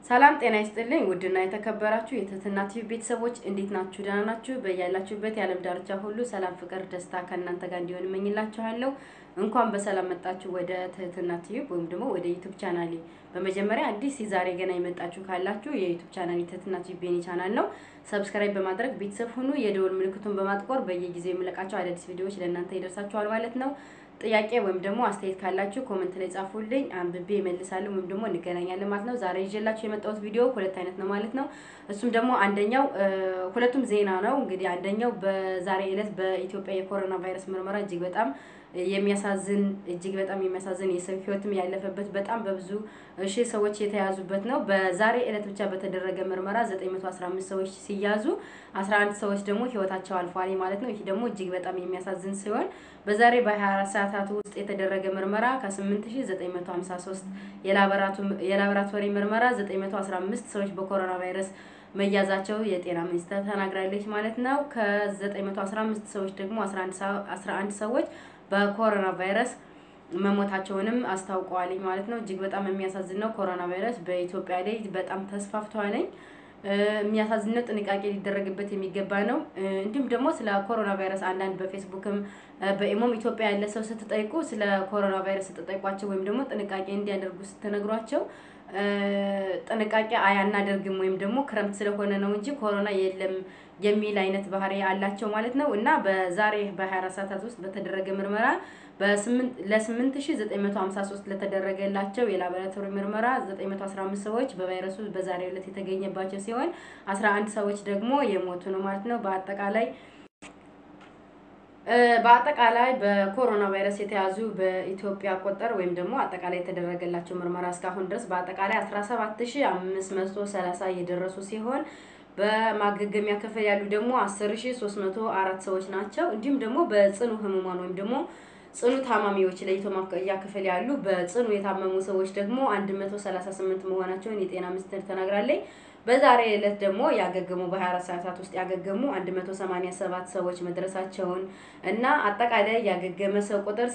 ሰላም ጤና ይስጥልኝ። ውድና የተከበራችሁ የትህትና ቲቪ ቤተሰቦች እንዴት ናችሁ? ደህና ናችሁ? በያላችሁበት የዓለም ዳርቻ ሁሉ ሰላም፣ ፍቅር፣ ደስታ ከእናንተ ጋር እንዲሆን እመኝላችኋለሁ። እንኳን በሰላም መጣችሁ ወደ ትህትና ቲቪ ወይም ደግሞ ወደ ዩቱብ ቻናሌ። በመጀመሪያ አዲስ የዛሬ ገና የመጣችሁ ካላችሁ የዩቱብ ቻናል የትህትና ቲቪ ቤኒ ቻናል ነው። ሰብስክራይብ በማድረግ ቤተሰብ ሁኑ። የደወል ምልክቱን በማጥቆር በየጊዜው የምለቃቸው አዳዲስ ቪዲዮዎች ለእናንተ ይደርሳችኋል ማለት ነው። ጥያቄ ወይም ደግሞ አስተያየት ካላችሁ ኮመንት ላይ ጻፉልኝ፣ አንብቤ እመልሳለሁ ወይም ደግሞ እንገናኛለን ማለት ነው። ዛሬ ይዤላችሁ የመጣሁት ቪዲዮ ሁለት አይነት ነው ማለት ነው። እሱም ደግሞ አንደኛው ሁለቱም ዜና ነው። እንግዲህ አንደኛው በዛሬ ዕለት በኢትዮጵያ የኮሮና ቫይረስ ምርመራ እጅግ በጣም የሚያሳዝን እጅግ በጣም የሚያሳዝን የሰው ሕይወትም ያለፈበት በጣም በብዙ ሺህ ሰዎች የተያዙበት ነው። በዛሬ ዕለት ብቻ በተደረገ ምርመራ 915 ሰዎች ሲያዙ 11 ሰዎች ደግሞ ሕይወታቸው አልፏል ማለት ነው። ይህ ደግሞ እጅግ በጣም የሚያሳዝን ሲሆን በዛሬ በ24 ሰዓታት ውስጥ የተደረገ ምርመራ ከ8953 የላቦራቶሪ ምርመራ 915 ሰዎች በኮሮና ቫይረስ መያዛቸው የጤና ሚኒስቴር ተናግራለች ማለት ነው። ከ915 ሰዎች ደግሞ 11 ሰዎች በኮሮና ቫይረስ መሞታቸውንም አስታውቀዋል ማለት ነው። እጅግ በጣም የሚያሳዝን ነው። ኮሮና ቫይረስ በኢትዮጵያ ላይ በጣም ተስፋፍቷል። የሚያሳዝነው ጥንቃቄ ሊደረግበት የሚገባ ነው። እንዲሁም ደግሞ ስለ ኮሮና ቫይረስ አንዳንድ በፌስቡክም በኢሞም ኢትዮጵያ ያለ ሰው ስትጠይቁ ስለ ኮሮና ቫይረስ ስትጠይቋቸው ወይም ደግሞ ጥንቃቄ እንዲያደርጉ ስትነግሯቸው ጥንቃቄ አያናደርግም ወይም ደግሞ ክረምት ስለሆነ ነው እንጂ ኮሮና የለም የሚል አይነት ባህሪ አላቸው ማለት ነው። እና በዛሬ በ24 ሰዓታት ውስጥ በተደረገ ምርመራ ለ8953 ለተደረገላቸው የላቦራቶሪ ምርመራ 915 ሰዎች በቫይረሱ በዛሬው ዕለት የተገኘባቸው ሲሆን 11 ሰዎች ደግሞ የሞቱ ነው ማለት ነው። በአጠቃላይ በአጠቃላይ በኮሮና ቫይረስ የተያዙ በኢትዮጵያ ቆጠር ወይም ደግሞ አጠቃላይ የተደረገላቸው ምርመራ እስካሁን ድረስ በአጠቃላይ 17530 እየደረሱ ሲሆን በማገገሚያ ክፍል ያሉ ደግሞ 10304 ሰዎች ናቸው። እንዲሁም ደግሞ በጽኑ ህሙማን ወይም ደግሞ ጽኑ ታማሚዎች ለይቶ ማቆያ ክፍል ያሉ በጽኑ የታመሙ ሰዎች ደግሞ 138 መሆናቸውን የጤና ሚኒስቴር ተናግራለች። በዛሬ ዕለት ደግሞ ያገገሙ በ24 ሰዓታት ውስጥ ያገገሙ 187 ሰዎች መድረሳቸውን እና አጠቃላይ ያገገመ ሰው ቁጥር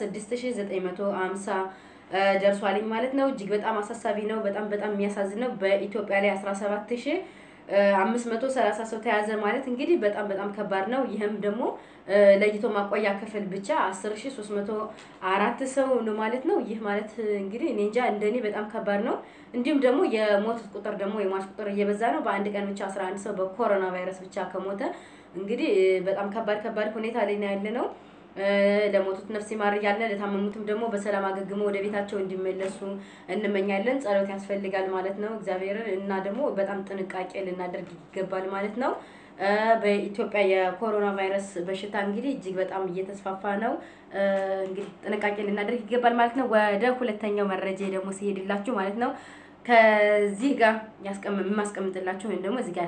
6950 ደርሷልኝ ማለት ነው። እጅግ በጣም አሳሳቢ ነው። በጣም በጣም የሚያሳዝን ነው። በኢትዮጵያ ላይ 17000 አምስት መቶ ሰላሳ ሰው ተያዘ ማለት እንግዲህ በጣም በጣም ከባድ ነው። ይህም ደግሞ ለይቶ ማቆያ ክፍል ብቻ አስር ሺ ሶስት መቶ አራት ሰው ነው ማለት ነው። ይህ ማለት እንግዲህ እኔ እንጃ እንደኔ በጣም ከባድ ነው። እንዲሁም ደግሞ የሞት ቁጥር ደግሞ የሟች ቁጥር እየበዛ ነው። በአንድ ቀን ብቻ አስራ አንድ ሰው በኮሮና ቫይረስ ብቻ ከሞተ እንግዲህ በጣም ከባድ ከባድ ሁኔታ ላይ ነው ያለ ነው። ለሞቱት ነፍስ ይማር እያልን ለታመሙትም ደግሞ በሰላም አገግሞ ወደ ቤታቸው እንዲመለሱ እንመኛለን። ጸሎት ያስፈልጋል ማለት ነው እግዚአብሔርን እና ደግሞ በጣም ጥንቃቄ ልናደርግ ይገባል ማለት ነው። በኢትዮጵያ የኮሮና ቫይረስ በሽታ እንግዲህ እጅግ በጣም እየተስፋፋ ነው። እንግዲህ ጥንቃቄ ልናደርግ ይገባል ማለት ነው። ወደ ሁለተኛው መረጃ ደግሞ ሲሄድላችሁ ማለት ነው ከዚህ ጋር የማስቀምጥላችሁ ወይም ደግሞ እዚህ ጋር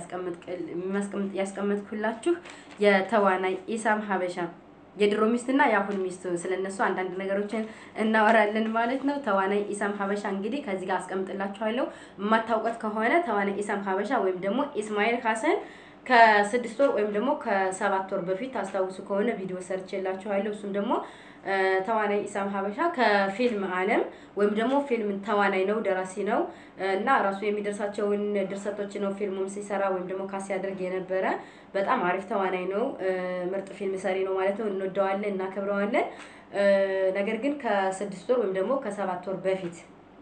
ያስቀምጥኩላችሁ የተዋናይ ኢሳም ሀበሻ የድሮ ሚስትና የአሁን ሚስት ስለነሱ አንዳንድ ነገሮችን እናወራለን ማለት ነው። ተዋናይ ኢሳም ሀበሻ እንግዲህ ከዚህ ጋር አስቀምጥላችኋለሁ። የማታውቀት ከሆነ ተዋናይ ኢሳም ሀበሻ ወይም ደግሞ ኢስማኤል ሀሰን ከስድስት ወር ወይም ደግሞ ከሰባት ወር በፊት ታስታውሱ ከሆነ ቪዲዮ ሰርቼላችኋለሁ። እሱም ደግሞ ተዋናይ ኢሳም ሀበሻ ከፊልም ዓለም ወይም ደግሞ ፊልም ተዋናይ ነው፣ ደራሲ ነው እና ራሱ የሚደርሳቸውን ድርሰቶች ነው ፊልሙም ሲሰራ ወይም ደግሞ ካስ ያደርግ የነበረ በጣም አሪፍ ተዋናይ ነው። ምርጥ ፊልም ሰሪ ነው ማለት ነው። እንወደዋለን፣ እናከብረዋለን። ነገር ግን ከስድስት ወር ወይም ደግሞ ከሰባት ወር በፊት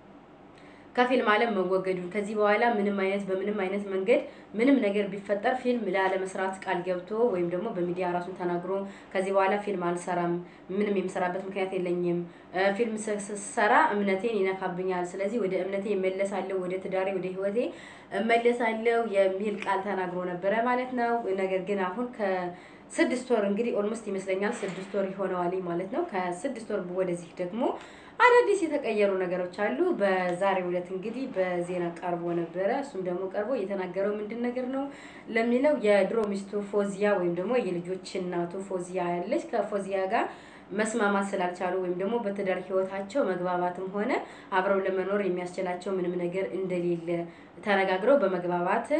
ከፊልም ዓለም መወገዱ ከዚህ በኋላ ምንም አይነት በምንም አይነት መንገድ ምንም ነገር ቢፈጠር ፊልም ላለመስራት ቃል ገብቶ ወይም ደግሞ በሚዲያ ራሱን ተናግሮ ከዚህ በኋላ ፊልም አልሰራም፣ ምንም የምሰራበት ምክንያት የለኝም፣ ፊልም ስሰራ እምነቴን ይነካብኛል፣ ስለዚህ ወደ እምነቴ እመለሳለሁ፣ ወደ ትዳሬ፣ ወደ ሕይወቴ እመለሳለሁ የሚል ቃል ተናግሮ ነበረ ማለት ነው። ነገር ግን አሁን ከስድስት ወር እንግዲህ ኦልሞስት ይመስለኛል ስድስት ወር ይሆነዋል ማለት ነው። ከስድስት ወር ወደዚህ ደግሞ አዳዲስ የተቀየሩ ነገሮች አሉ። በዛሬው ዕለት እንግዲህ በዜና ቀርቦ ነበረ። እሱም ደግሞ ቀርቦ የተናገረው ምንድን ነገር ነው ለሚለው የድሮ ሚስቱ ፎዚያ ወይም ደግሞ የልጆች እናቱ ፎዚያ ያለች ከፎዚያ ጋር መስማማት ስላልቻሉ ወይም ደግሞ በትዳር ህይወታቸው መግባባትም ሆነ አብረው ለመኖር የሚያስችላቸው ምንም ነገር እንደሌለ ተነጋግረው በመግባባት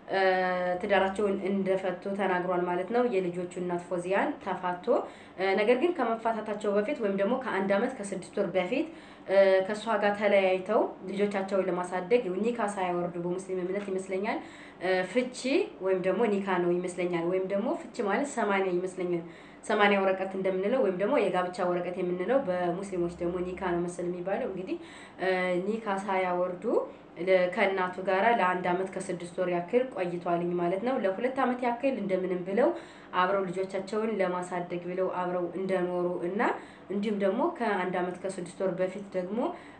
ትዳራቸውን እንደፈቱ ተናግሯል ማለት ነው። የልጆቹ እናት ፎዚያን ተፋቶ ነገር ግን ከመፋታታቸው በፊት ወይም ደግሞ ከአንድ ዓመት ከስድስት ወር በፊት ከእሷ ጋር ተለያይተው ልጆቻቸውን ለማሳደግ ኒካ ሳያወርዱ በሙስሊም እምነት ይመስለኛል ፍቺ ወይም ደግሞ ኒካ ነው ይመስለኛል። ወይም ደግሞ ፍቺ ማለት ሰማንያ ይመስለኛል ሰማንያ ወረቀት እንደምንለው ወይም ደግሞ የጋብቻ ወረቀት የምንለው በሙስሊሞች ደግሞ ኒካ ነው መሰል የሚባለው። እንግዲህ ኒካ ሳያወርዱ ከእናቱ ጋራ ለአንድ ዓመት ከስድስት ወር ያክል ቆይቷልኝ ማለት ነው። ለሁለት ዓመት ያክል እንደምንም ብለው አብረው ልጆቻቸውን ለማሳደግ ብለው አብረው እንደኖሩ እና እንዲሁም ደግሞ ከአንድ ዓመት ከስድስት ወር በፊት ደግሞ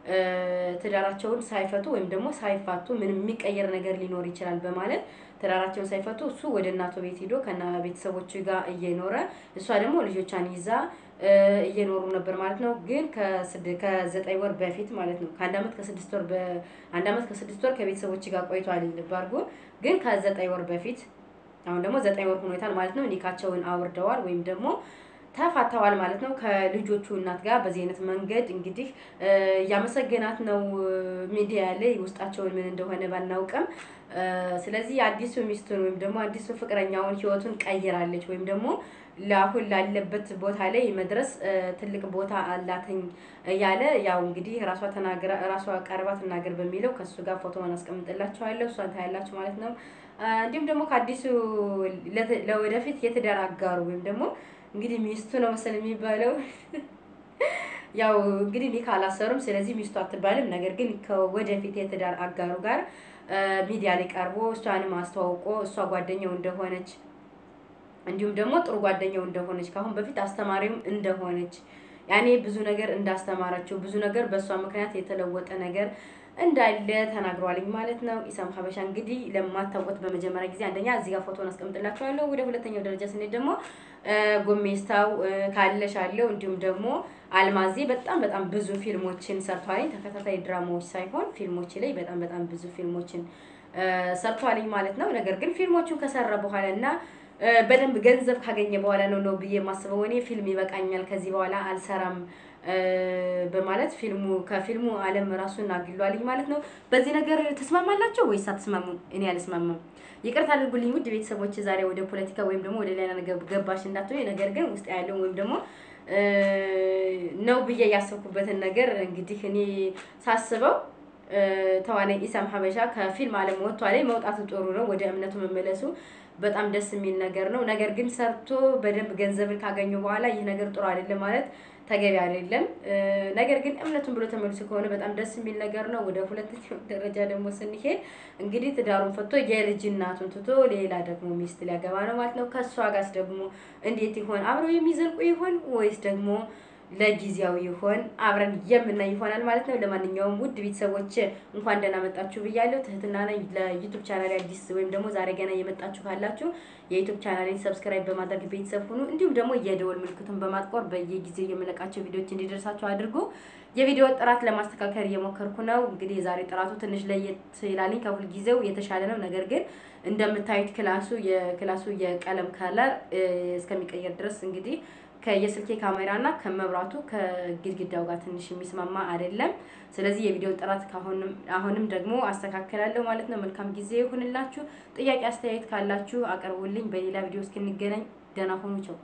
ትዳራቸውን ሳይፈቱ ወይም ደግሞ ሳይፋቱ ምንም የሚቀየር ነገር ሊኖር ይችላል በማለት ትዳራቸውን ሳይፈቱ እሱ ወደ እናቱ ቤት ሂዶ ከና ቤተሰቦቹ ጋር እየኖረ እሷ ደግሞ ልጆቿን ይዛ እየኖሩ ነበር ማለት ነው። ግን ከዘጠኝ ወር በፊት ማለት ነው ከአንድ ዓመት ከስድስት ወር በአንድ ዓመት ከስድስት ወር ከቤተሰቦች ጋር ቆይቷል ባርጎ ግን ከዘጠኝ ወር በፊት አሁን ደግሞ ዘጠኝ ወር ሆኖታል ማለት ነው። ኒካቸውን አውርደዋል ወይም ደግሞ ተፋተዋል ማለት ነው። ከልጆቹ እናት ጋር በዚህ አይነት መንገድ እንግዲህ እያመሰገናት ነው ሚዲያ ላይ ውስጣቸውን ምን እንደሆነ ባናውቅም፣ ስለዚህ አዲሱ ሚስቱን ወይም ደግሞ አዲሱ ፍቅረኛውን ህይወቱን ቀይራለች ወይም ደግሞ ለአሁን ላለበት ቦታ ላይ መድረስ ትልቅ ቦታ አላትኝ እያለ ያው እንግዲህ ራሷ ተናግራ ራሷ ቀርባ ትናገር በሚለው ከእሱ ጋር ፎቶውን አስቀምጥላችኋለሁ እሷን ታያላችሁ ማለት ነው። እንዲሁም ደግሞ ከአዲሱ ለወደፊት የትዳር አጋሩ ወይም ደግሞ እንግዲህ ሚስቱ ነው መሰል የሚባለው ያው እንግዲህ ኒካ አላሰሩም። ስለዚህ ሚስቱ አትባልም። ነገር ግን ከወደፊት የትዳር አጋሩ ጋር ሚዲያ ላይ ቀርቦ እሷንም አስተዋውቆ እሷ ጓደኛው እንደሆነች እንዲሁም ደግሞ ጥሩ ጓደኛው እንደሆነች ከአሁን በፊት አስተማሪም እንደሆነች ያኔ ብዙ ነገር እንዳስተማረችው ብዙ ነገር በእሷ ምክንያት የተለወጠ ነገር እንዳለ ተናግሯልኝ ማለት ነው። ኢሳም ሀበሻ እንግዲህ ለማታውቁት በመጀመሪያ ጊዜ አንደኛ እዚህ ጋር ፎቶን አስቀምጥላችኋለሁ። ወደ ሁለተኛው ደረጃ ስንሄድ ደግሞ ጎሜስታው ካለሽ አለው እንዲሁም ደግሞ አልማዜ በጣም በጣም ብዙ ፊልሞችን ሰርቷልኝ። ተከታታይ ድራማዎች ሳይሆን ፊልሞች ላይ በጣም በጣም ብዙ ፊልሞችን ሰርቷልኝ ማለት ነው። ነገር ግን ፊልሞቹን ከሰራ በኋላ እና በደንብ ገንዘብ ካገኘ በኋላ ነው ነው ብዬ የማስበው እኔ ፊልም ይበቃኛል፣ ከዚህ በኋላ አልሰራም በማለት ፊልሙ ከፊልሙ ዓለም ራሱን አግሏልኝ ማለት ነው። በዚህ ነገር ተስማማላቸው ወይስ አትስማሙም? እኔ አልስማማም። ይቅርታ አድርጉልኝ ውድ ቤተሰቦች፣ ዛሬ ወደ ፖለቲካ ወይም ደግሞ ወደ ሌላ ነገር ገባሽ እንዳትሆኝ። ነገር ግን ውስጥ ያለውን ወይም ደግሞ ነው ብዬ ያሰብኩበትን ነገር እንግዲህ እኔ ሳስበው ተዋናይ ኢሳም ሀበሻ ከፊልም ዓለም ወጥቷ ላይ መውጣቱ ጥሩ ነው። ወደ እምነቱ መመለሱ በጣም ደስ የሚል ነገር ነው። ነገር ግን ሰርቶ በደንብ ገንዘብን ካገኙ በኋላ ይህ ነገር ጥሩ አይደለም ማለት ተገቢ አይደለም። ነገር ግን እምነቱን ብሎ ተመልሶ ከሆነ በጣም ደስ የሚል ነገር ነው። ወደ ሁለተኛው ደረጃ ደግሞ ስንሄድ እንግዲህ ትዳሩን ፈቶ የልጅ እናቱን ትቶ ሌላ ደግሞ ሚስት ሊያገባ ነው ማለት ነው። ከእሷ ጋርስ ደግሞ እንዴት ይሆን? አብረው የሚዘልቁ ይሆን ወይስ ደግሞ ለጊዜያዊ ይሆን አብረን የምናይ ይሆናል ማለት ነው። ለማንኛውም ውድ ቤተሰቦች እንኳን ደህና መጣችሁ ብያለሁ። ትህትና ነኝ። ለዩቱብ ቻናል አዲስ ወይም ደግሞ ዛሬ ገና የመጣችሁ ካላችሁ የዩቱብ ቻናሌን ሰብስክራይብ በማድረግ ቤተሰብ ሁኑ። እንዲሁም ደግሞ የደወል ምልክቱን በማጥቆር በየጊዜው የምለቃቸው ቪዲዮዎች እንዲደርሳችሁ አድርጉ። የቪዲዮ ጥራት ለማስተካከል እየሞከርኩ ነው። እንግዲህ የዛሬ ጥራቱ ትንሽ ለየት ይላልኝ ከሁል ጊዜው የተሻለ ነው። ነገር ግን እንደምታዩት ክላሱ የክላሱ የቀለም ከለር እስከሚቀየር ድረስ እንግዲህ ከየስልኬ ካሜራ እና ከመብራቱ ከግድግዳው ጋር ትንሽ የሚስማማ አይደለም። ስለዚህ የቪዲዮ ጥራት ካሁንም አሁንም ደግሞ አስተካክላለሁ ማለት ነው። መልካም ጊዜ ይሁንላችሁ። ጥያቄ አስተያየት ካላችሁ አቅርቡልኝ። በሌላ ቪዲዮ እስክንገናኝ ደህና ሆኑ። ቸው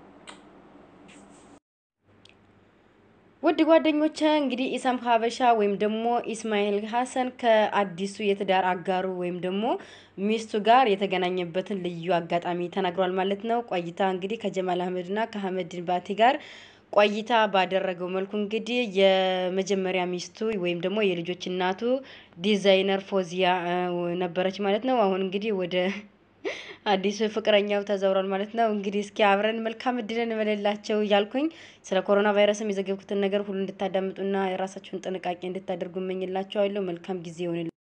ውድ ጓደኞቼ እንግዲህ ኢሳም ሀበሻ ወይም ደግሞ ኢስማኤል ሀሰን ከአዲሱ የትዳር አጋሩ ወይም ደግሞ ሚስቱ ጋር የተገናኘበትን ልዩ አጋጣሚ ተናግሯል ማለት ነው። ቆይታ እንግዲህ ከጀማል አህመድና ከአህመድ ባቲ ጋር ቆይታ ባደረገው መልኩ እንግዲህ የመጀመሪያ ሚስቱ ወይም ደግሞ የልጆች እናቱ ዲዛይነር ፎዚያ ነበረች ማለት ነው። አሁን እንግዲህ ወደ አዲሱ ፍቅረኛው ተዘውሯል ማለት ነው። እንግዲህ እስኪ አብረን መልካም እድልን እንበልላቸው እያልኩኝ ስለ ኮሮና ቫይረስም የዘገብኩትን ነገር ሁሉ እንድታዳምጡና የራሳችሁን ጥንቃቄ እንድታደርጉ እመኝላቸዋለሁ። መልካም ጊዜ ይሆንል